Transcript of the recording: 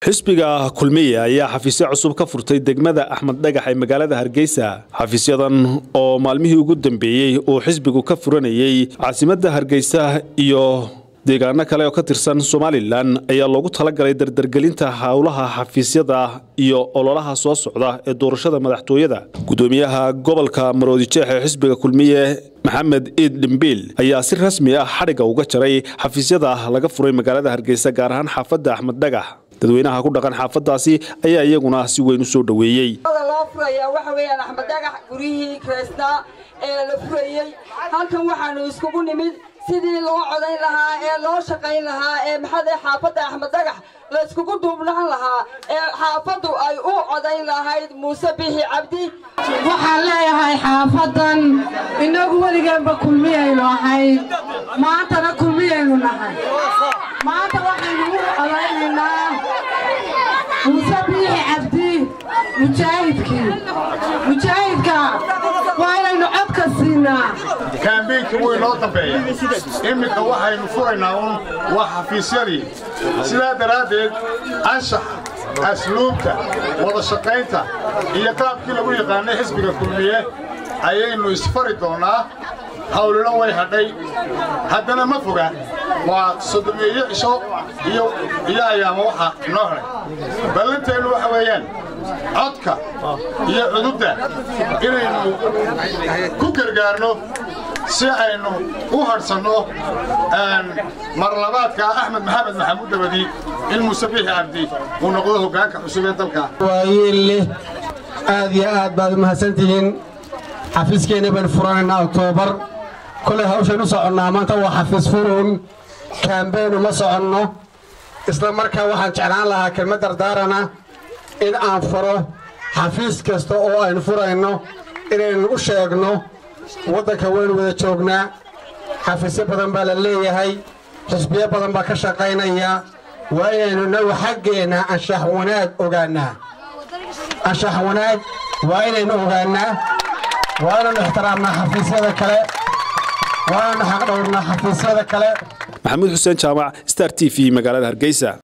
xisbiga kulmiye ayaa xafiisyo cusub ka furtay degmada axmed dhagax ee magaalada hargeysa xafiisyadan oo maalmihii ugu dambeeyey uu xisbigu ka furanayey caasimadda hargeysa iyo deegaano kale oo ka tirsan somalilan ayaa loogu talagalay dardargelinta howlaha xafiisyada iyo ololaha soo socda ee doorashada madaxtooyada gudoomiyaha gobolka maroodijeex ee xisbiga kulmiye maxamed iid dhimbiil ayaa si rasmi ah xadhigga uga jaray xafiisyada laga furay magaalada hargeysa gaar ahaan xaafadda axmed dhagax dadweynaha ku dhaqan xaafadaasi ayaa iyaguna si weyn u soo dhoweeyey loo furaya waxa weeyaan axmed dhagax guryihii kreysnaa ee la furayey halkan waxaanu iskugu nimid sidii loo codayn lahaa ee loo shaqayn lahaa ee maxade xaafadda axmed dhagax la iskugu duubnaan lahaa ee xaafaddu ay u codayn lahayd muuse bixi cabdi waxaan leeyahay xaafadan innagu weligeenba kulmiyaynu ahayd maantana kulmiyaynu nahay maanta waxaynu u codaynaynaa muuse biixi cabdi mujaahidkii mujaahidka waa inaynu codka siinaa kaambeynka way noo dambeeya iminka waxaynu furaynaa un waa xafiisyadii sidaa daraaddeed anshaxa asluubta wada shaqaynta iyo qaabkii lagu yaqaanay xisbiga kulmiye ayaynu isfari doonnaa hawlilo way hadhay haddana ma foga waa sodomeeyo cisho iyo ayaama waxa inoo hadhay ballanteennu waxa weeyaan codka iyo cudubda inaynu ku gargaarno si aynu u hadhsanno marlabaadka axmed maxamed maxamuud dabadi in muuse biixi cabdi uu noqdo hoggaanka cusub ee dalka waayeelleh aad iyo aad baad u mahadsantihiin xafiiskeenna baynu furanaynaa oktoobar kolay hawshayn u soconnaa maanta waa xafiis furuun kaambeyn uma soconno isla markaa waxaan jeclaan lahaa kelmad dardaarana in aan furo xafiis kasta oo aynu furayno inaynu u sheegno waddanka waynu wada joognaa xafiisyo badan baa la leeyahay xisbiyo badan baa ka shaqaynaya waa inaynu nagu xaggeenna anshax wanaag ogaannaa anshax wanaag waa inaynu ogaannaa waa inaynu ixtiraamnaa xafiisyada kale waa inaynu xaqdhowrnaa xafiisyada kale maxamuud xuseen jaamac star t v magaalada hargeysa